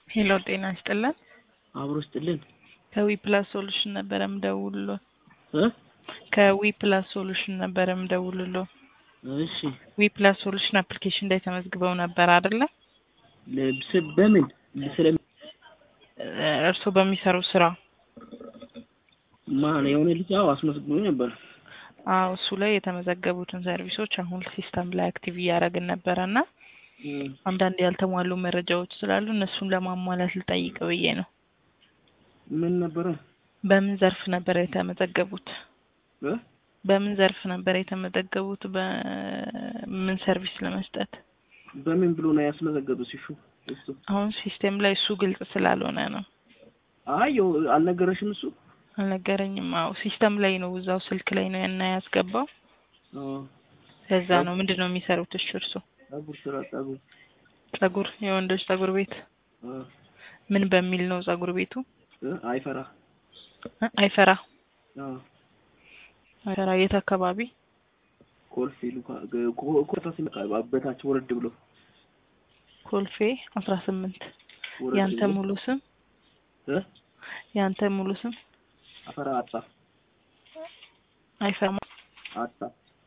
ሄሎ ጤና ይስጥልን። አብሮ ስጥልን ከዊ ፕላስ ሶሉሽን ነበረ ምደውልሎ እ ከዊ ፕላስ ሶሉሽን ነበረ ምደውልሎ እሺ ዊ ፕላስ ሶሉሽን አፕሊኬሽን ላይ ተመዝግበው ነበር አይደለ? ልብስ በምን ስለ እርስዎ በሚሰሩ ስራ ማን የሆነ ልጅ አዎ አስመዝግቦኝ ነበር። አዎ እሱ ላይ የተመዘገቡትን ሰርቪሶች አሁን ሲስተም ላይ አክቲቭ እያደረግን ነበረ እና እም፣ አንዳንድ ያልተሟሉ መረጃዎች ስላሉ እነሱን ለማሟላት ልጠይቅ ብዬ ነው። ምን ነበረ በምን ዘርፍ ነበር የተመዘገቡት? እ በምን ዘርፍ ነበር የተመዘገቡት? በምን ሰርቪስ ለመስጠት? በምን ብሎ ነው ያስመዘገበው? ሲሹ እሱ አሁን ሲስተም ላይ እሱ ግልጽ ስላልሆነ ነው። አይ ያው አልነገረሽም እሱ አልነገረኝም። አዎ ሲስተም ላይ ነው እዛው ስልክ ላይ ነው እና ያስገባው። አዎ ከዛ ነው ምንድን ነው የሚሰሩት? እሺ እርሶ ጸጉር ስራ ጸጉር ጸጉር፣ የወንዶች ጸጉር ቤት አ ምን በሚል ነው ጸጉር ቤቱ? እ አይፈራ እ አይፈራ አዎ አይፈራ የት አካባቢ? ኮልፌ ሉካ ገ- ኮ- ኮታ ሲመጣ በታች ወረድ ብሎ ኮልፌ አስራ ስምንት ወረድ ያንተ ብሎ ሙሉ ስም እ ያንተ ሙሉ ስም አፈራ አጣ አይፈራ አጣ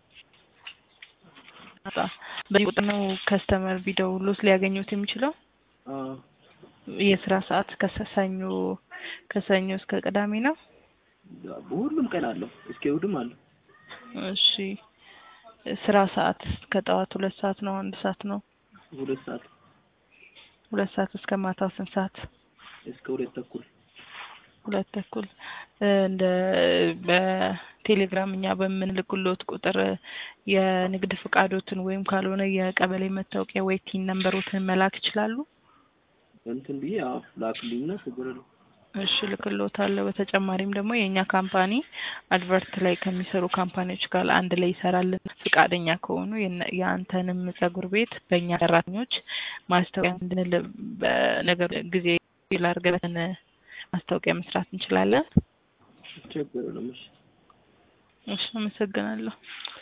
አጣ በዚህ ቁጥር ነው ከስተመር ቢደውሉት ሊያገኙት የሚችለው። አዎ የስራ ሰዓት ከሰኞ ከሰኞ እስከ ቅዳሜ ነው። ሁሉም ቀን አለው እስከ እሑድም አለው እሺ ስራ ሰዓት ከጠዋት ሁለት ሰዓት ነው አንድ ሰዓት ነው? ሁለት ሰዓት ሁለት ሰዓት እስከ ማታ ስንት ሰዓት? እስከ ሁለት ተኩል ሁለት ተኩል እ እንደ በቴሌግራም እኛ በምንልክሎት ቁጥር የንግድ ፍቃዶትን ወይም ካልሆነ የቀበሌ መታወቂያ ወይ ቲን ነምበሮትን መላክ ይችላሉ? እንትን ብዬ አዎ ላክልኝና ችግር የለውም እሺ ልክሎታለሁ። በተጨማሪም ደግሞ የእኛ ካምፓኒ አድቨርት ላይ ከሚሰሩ ካምፓኒዎች ጋር አንድ ላይ ይሰራል። ፍቃደኛ ከሆኑ የነ- የአንተንም ጸጉር ቤት በእኛ ሰራተኞች ማስታወቂያ እንድንል በነገር ጊዜ ላርገበትን ማስታወቂያ መስራት እንችላለን። ችግር የለውም እሺ እሺ አመሰግናለሁ።